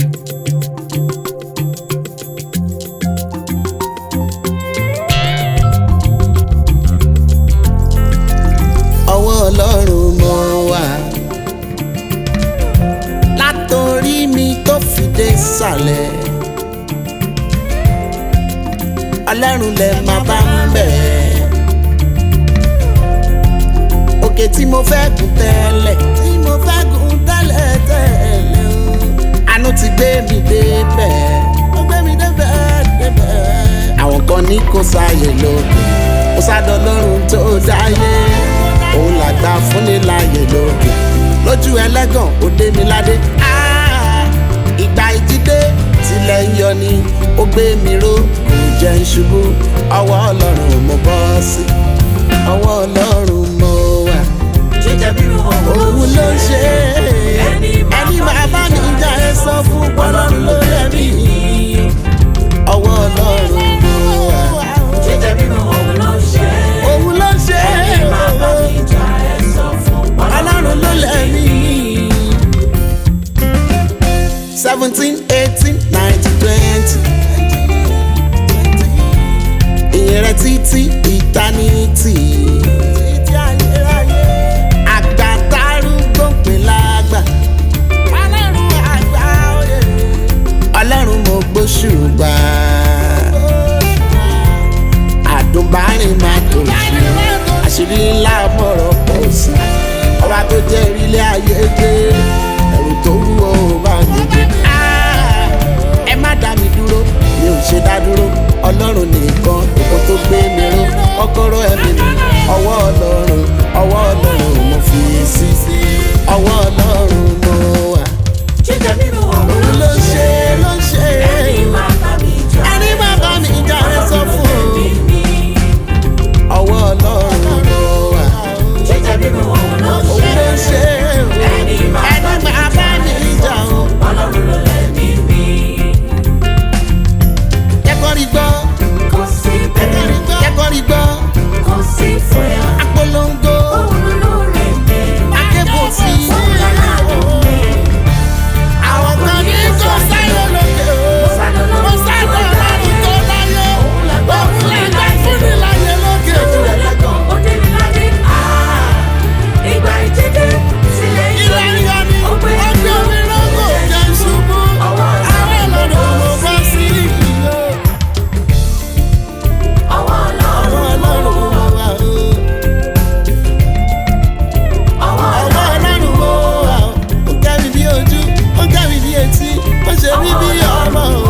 ọwọ́ ọlọ́run mo wà látòrí mi tó fi dé sàlẹ̀ ọlọ́run lẹ máa bá ń bẹ̀ òkè tí mo fẹ́ gùn tẹ́lẹ̀ tí mo fẹ́ gùn tẹ́lẹ̀ tẹ́lẹ̀ o àánú ti gbé mi débẹ̀ ó gbé mi débẹ̀ débẹ̀ àwọn kan ní kò sáyè lókè kò sádọ lọ́run tó dáyé òun làgbà fúnni láàyè lókè lójú ẹlẹ́gàn ó dé mi ládé Ah, ìgbà ìjídé tilẹ̀ ń yọ ni ó gbé mi ró kò jẹ́ ń ṣubú ọwọ́ ọlọ́run mo bọ́ sí ọwọ́ ọlọ́run mo wà jíjẹ bírú òun ló ń ṣe é ẹni máa bá mi jà ẹ sọ fún ọlọ́run ló lẹ́mí ọwọ́ ọlọ́run mo wà jíjẹ bírú òun ló ṣe òun ló ń ṣe ẹni máa bá é mi jà ẹ sọ fún ọlọ́run ló lẹ́mí. seventeen eighteen nineteen twenty ìyẹn rẹ títí ìtánítì. àgbà tárúgbó ń pè lágbà. ọlọ́run àgbà òye. ọlọ́run mo gbóṣùbà. àdùnbárìn máa tó ṣe. àṣírí ńlá mọ̀rọ̀ pọ̀ sí. ọba tó jẹ́ ìrílé ayé gbé. ẹ̀rù tó wúwo bá mi gbé. Ah, ẹ má dá mi dúró mi ò ṣe dá dúró ọlọ́run nìkan kó tó gbé mi ró kọ́kọ́rọ́ ẹ̀mí mi ọwọ́ ọlọ́run ọwọ́ ọlọ́run mo fi sí ọwọ́ ọlọ́run mo wà. jíjẹ bírú òun òun ló ló ṣe ṣe ló ṣe ẹni máa bá mi jà ẹni má bá mi jà ẹ sọ fún un ọwọ́ ọlọ́run mo wà. jíjẹ bírú òun ló òun ló ṣe ṣe ẹni máa ẹni má bá mi jà o. ọlọ́run ló lẹ́mí mi kẹ́kọ̀ọ́ rí gbọ́ kò sí bẹ́ẹ̀ kẹ́kọ̀ọ́ rí gbọ́ kò sí fúyà apolongo òun ló rẹ̀ mí akébò sí òun lọ́la mi. àwọn kan ní kò sáyọ lókè o kò sáyọ lọ́run tó láyé òun làgbà fúnni láyé lókè o. ilé ayọ̀ ni ọgbẹ́ omi lọ́gọ̀ jẹ́ ṣubú àwọn ọlọ́run mo bọ́ sí ìlú àwọn ọlọ́run mo wà o. ọwọ́ ọlọ́run mo wà o. ó gẹ́ mi bí ojú ó gẹ́ mi bí etí ó ṣe mí bí ọmọ o.